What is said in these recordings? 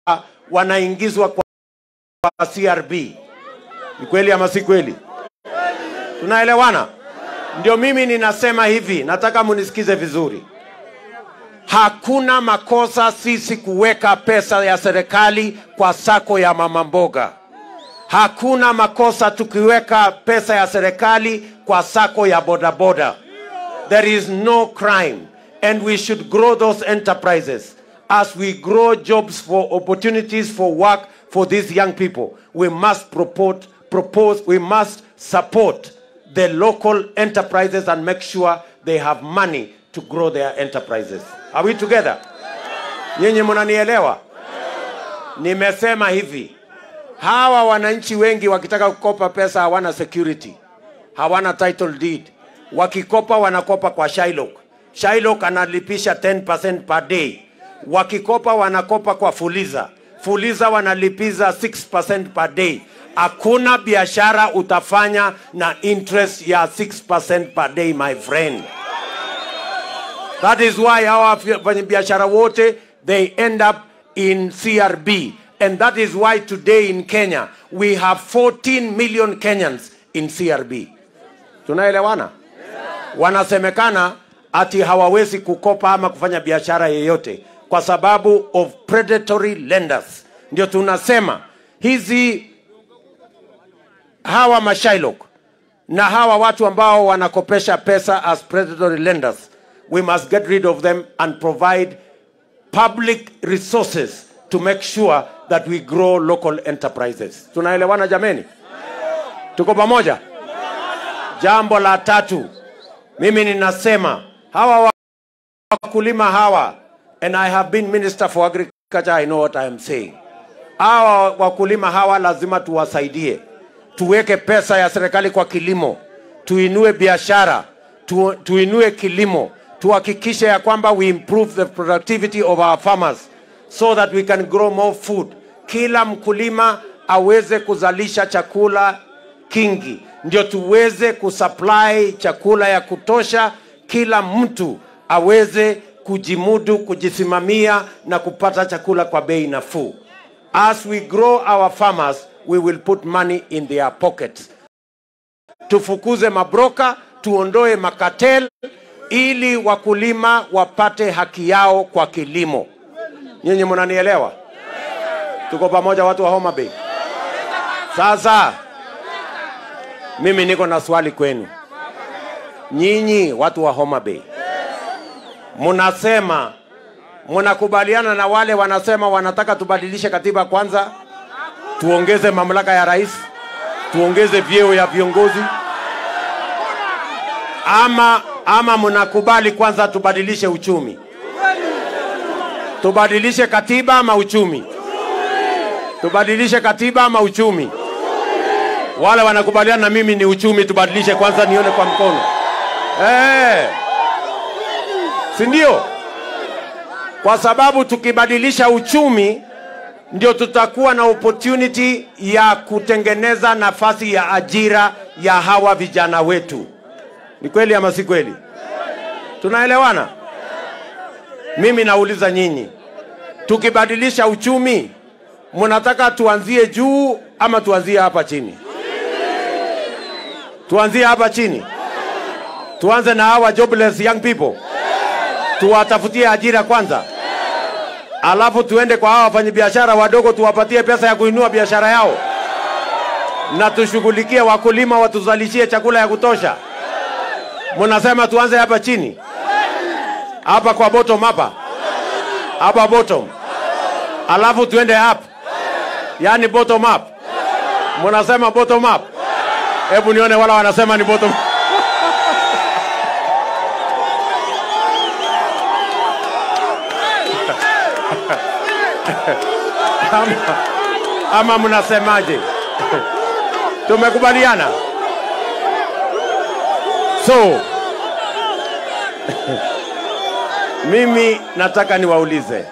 wanaingizwa kwa kwa CRB. Ni kweli ama si kweli? Tunaelewana? Ndio mimi ninasema hivi, nataka munisikize vizuri. Hakuna makosa sisi kuweka pesa ya serikali kwa sako ya mama mboga. Hakuna makosa tukiweka pesa ya serikali kwa sako ya bodaboda. There is no crime and we should grow those enterprises. As we grow jobs for opportunities for work for these young people, we must propose, propose we must support the local enterprises and make sure they have money to grow their enterprises. Are we together? Nyinyi mnanielewa? Nimesema hivi, hawa wananchi wengi wakitaka kukopa pesa hawana security, hawana title deed. Wakikopa wanakopa kwa Shylock. Shylock analipisha 10% per day. Wakikopa wanakopa kwa Fuliza. Fuliza wanalipiza 6% per day. Hakuna biashara utafanya na interest ya 6% per day, my friend. That is why hawa wafanyabiashara wote they end up in CRB and that is why today in Kenya we have 14 million Kenyans in CRB. Tunaelewana? Wanasemekana ati hawawezi kukopa ama kufanya biashara yeyote kwa sababu of predatory lenders. Ndio tunasema hizi hawa mashailok na hawa watu ambao wanakopesha pesa as predatory lenders we must get rid of them and provide public resources to make sure that we grow local enterprises tunaelewana jameni tuko pamoja jambo la tatu mimi ninasema hawa wakulima hawa and i have been minister for agriculture i know what i am saying hawa wakulima hawa lazima tuwasaidie tuweke pesa ya serikali kwa kilimo tuinue biashara tu, tuinue kilimo tuhakikishe ya kwamba we improve the productivity of our farmers so that we can grow more food kila mkulima aweze kuzalisha chakula kingi ndio tuweze kusupply chakula ya kutosha kila mtu aweze kujimudu kujisimamia na kupata chakula kwa bei nafuu as we grow our farmers we will put money in their pockets tufukuze mabroka tuondoe makatel ili wakulima wapate haki yao kwa kilimo nyinyi mnanielewa tuko pamoja watu wa homa bay sasa mimi niko na swali kwenu nyinyi watu wa homa bay mnasema mnakubaliana na wale wanasema wanataka tubadilishe katiba kwanza tuongeze mamlaka ya rais tuongeze vyeo ya viongozi ama ama mnakubali kwanza tubadilishe uchumi tubadilishe katiba ama uchumi tubadilishe katiba ama uchumi wale wanakubaliana na mimi ni uchumi tubadilishe kwanza nione kwa mkono hey. si ndio kwa sababu tukibadilisha uchumi ndio tutakuwa na opportunity ya kutengeneza nafasi ya ajira ya hawa vijana wetu ni kweli ama si kweli tunaelewana mimi nauliza nyinyi tukibadilisha uchumi mnataka tuanzie juu ama tuanzie hapa chini tuanzie hapa chini tuanze na hawa jobless young people tuwatafutie ajira kwanza alafu tuende kwa hawa wafanyabiashara wadogo tuwapatie pesa ya kuinua biashara yao na tushughulikie wakulima watuzalishie chakula ya kutosha mnasema tuanze hapa chini hapa kwa bottom hapa hapa bottom alafu tuende up yani bottom up mnasema bottom up hebu nione wala wanasema ni bottom ama, ama mnasemaje tumekubaliana so mimi nataka niwaulize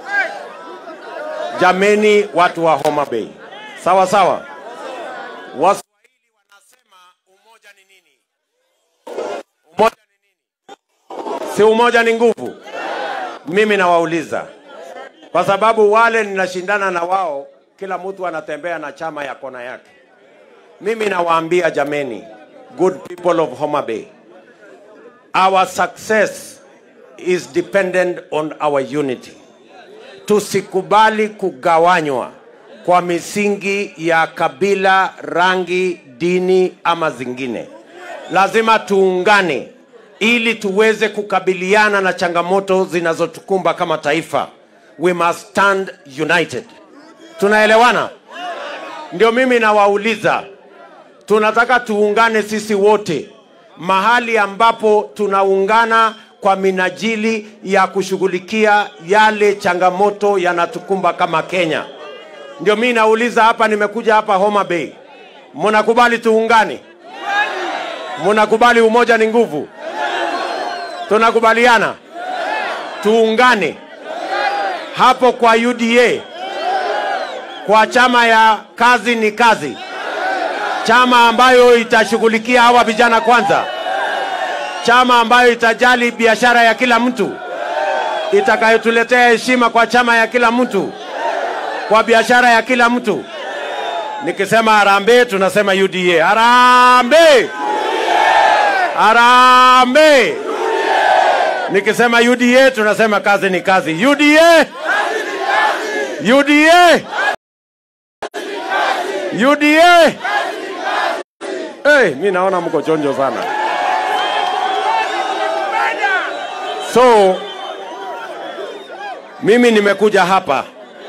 jameni watu wa homa bay sawa sawa waswahili wanasema umoja ni nini umoja ni nini si umoja ni nguvu mimi nawauliza kwa sababu wale ninashindana na wao, kila mtu anatembea na chama ya kona yake. Mimi nawaambia jameni, good people of Homa Bay, our success is dependent on our unity. Tusikubali kugawanywa kwa misingi ya kabila, rangi, dini ama zingine. Lazima tuungane ili tuweze kukabiliana na changamoto zinazotukumba kama taifa. We must stand united. Tunaelewana? Ndio mimi nawauliza, tunataka tuungane sisi wote mahali ambapo tunaungana kwa minajili ya kushughulikia yale changamoto yanatukumba kama Kenya. Ndio mimi nauliza hapa, nimekuja hapa Homa Bay, mnakubali tuungane? Mnakubali umoja ni nguvu? Tunakubaliana tuungane hapo kwa UDA, kwa chama ya kazi ni kazi, chama ambayo itashughulikia hawa vijana kwanza, chama ambayo itajali biashara ya kila mtu, itakayotuletea heshima kwa chama ya kila mtu, kwa biashara ya kila mtu. Nikisema harambee, tunasema UDA. Harambee! Harambee! Nikisema UDA tunasema kazi ni kazi. UDA! UDA! UDA! Hey, mi naona mko chonjo sana. So mimi nimekuja hapa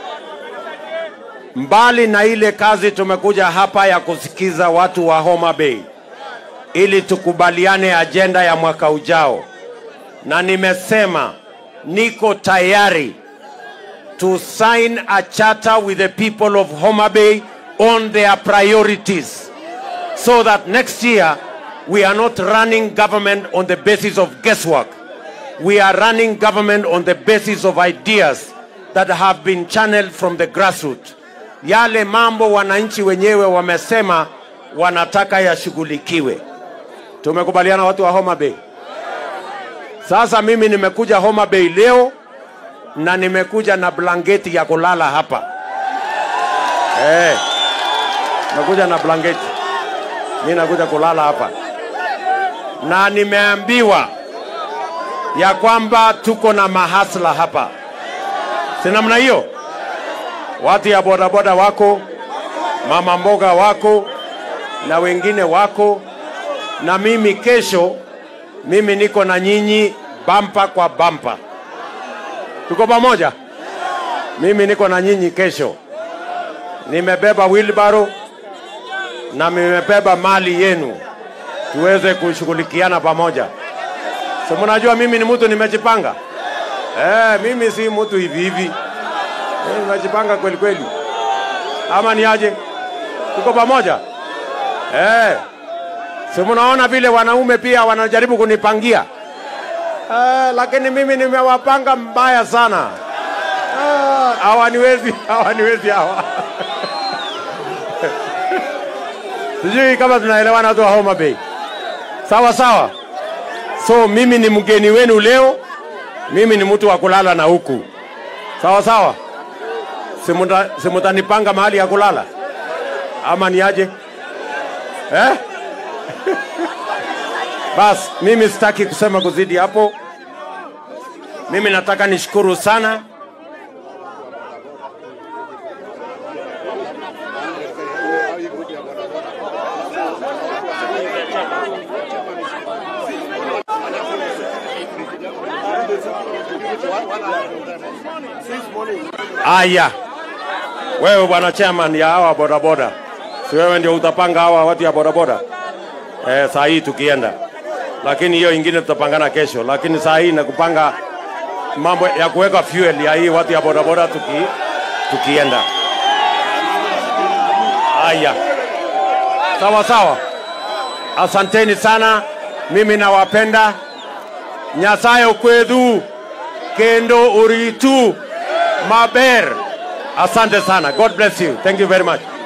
mbali na ile kazi, tumekuja hapa ya kusikiza watu wa Homa Bay ili tukubaliane ajenda ya mwaka ujao, na nimesema niko tayari to sign a charter with the people of Homa Bay on their priorities so that next year we are not running government on the basis of guesswork. We are running government on the basis of ideas that have been channeled from the grassroots. Yale mambo wananchi wenyewe wamesema wanataka yashughulikiwe. Tumekubaliana watu wa Homa Bay. Sasa mimi nimekuja Homa Bay leo na nimekuja na blanketi ya kulala hapa. Eh. Nakuja na blanketi. Mimi nakuja kulala hapa. Na nimeambiwa ya kwamba tuko na mahasla hapa. Si namna hiyo? Watu ya bodaboda wako, mama mboga wako na wengine wako na mimi kesho, mimi niko na nyinyi bampa kwa bampa. Tuko pamoja? Mimi niko na nyinyi kesho, nimebeba wheelbarrow na nimebeba mali yenu, tuweze kushughulikiana pamoja. So mnajua mimi ni mtu nimejipanga. Eh, mimi si mtu hivi hivi. Mimi nimejipanga kweli kweli. Ama ni aje? Tuko pamoja? Eh. Si mnaona vile wanaume pia wanajaribu kunipangia. Eh, lakini mimi nimewapanga mbaya sana. Ah, hawaniwezi, hawaniwezi hawa. Sijui kama tunaelewana watu wa Homa Bay. Sawa sawa. So mimi ni mgeni wenu leo, mimi ni mtu wa kulala na huku. Sawa sawa. Simuta, simutanipanga mahali ya kulala ama ni aje eh? Bas, mimi sitaki kusema kuzidi hapo. Mimi nataka nishukuru sana Aya, wewe bwana chairman ya hawa bodaboda, si wewe ndio utapanga hawa watu ya bodaboda eh, saa hii tukienda, lakini hiyo ingine tutapangana kesho, lakini saa hii nakupanga mambo ya kuweka fuel ya hii watu ya bodaboda tuki, tukienda. Aya, sawa sawa, asanteni sana, mimi nawapenda. Nyasaye okwedhu kendo uritu maber. Asante sana. God bless you. Thank you very much.